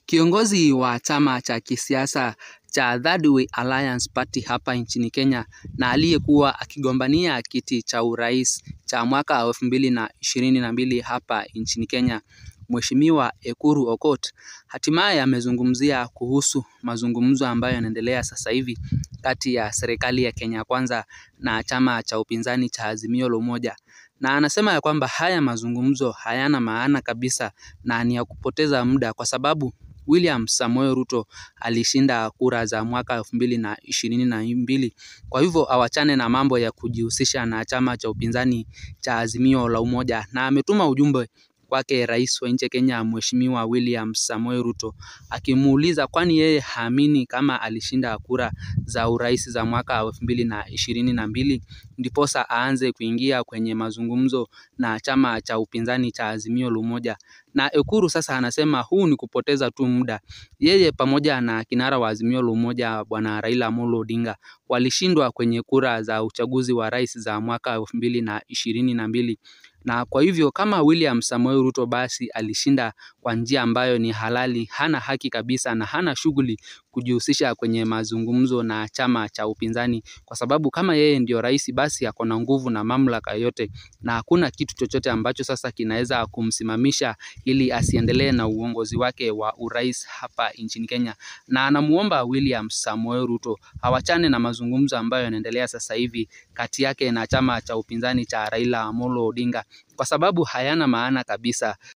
Kiongozi wa chama cha kisiasa cha Third Way Alliance Party hapa nchini Kenya na aliyekuwa akigombania kiti cha urais cha mwaka elfu mbili na ishirini na mbili hapa nchini Kenya, Mheshimiwa Ekuru Aukot, hatimaye amezungumzia kuhusu mazungumzo ambayo yanaendelea sasa hivi kati ya serikali ya Kenya Kwanza na chama cha upinzani cha Azimio la Umoja, na anasema ya kwamba haya mazungumzo hayana maana kabisa na ni ya kupoteza muda kwa sababu William Samoei Ruto alishinda kura za mwaka elfu mbili na ishirini na mbili. Kwa hivyo awachane na mambo ya kujihusisha na chama cha upinzani cha Azimio la Umoja, na ametuma ujumbe kwake rais wa nchi ya Kenya Mheshimiwa William Samoei Ruto akimuuliza kwani yeye haamini kama alishinda kura za urais za mwaka elfu mbili na ishirini na mbili ndiposa aanze kuingia kwenye mazungumzo na chama cha upinzani cha Azimio la Umoja. Na Ekuru sasa anasema huu ni kupoteza tu muda. Yeye pamoja na kinara wa Azimio la Umoja Bwana Raila Amolo Odinga walishindwa kwenye kura za uchaguzi wa rais za mwaka elfu mbili na ishirini na mbili na kwa hivyo kama William Samoei Ruto basi alishinda kwa njia ambayo ni halali, hana haki kabisa na hana shughuli kujihusisha kwenye mazungumzo na chama cha upinzani, kwa sababu kama yeye ndio rais basi ako na nguvu na mamlaka yote, na hakuna kitu chochote ambacho sasa kinaweza kumsimamisha ili asiendelee na uongozi wake wa urais hapa nchini Kenya, na anamuomba William Samoei Ruto awachane na mazungumzo ambayo yanaendelea sasa hivi kati yake na chama cha upinzani cha Raila Amolo Odinga kwa sababu hayana maana kabisa.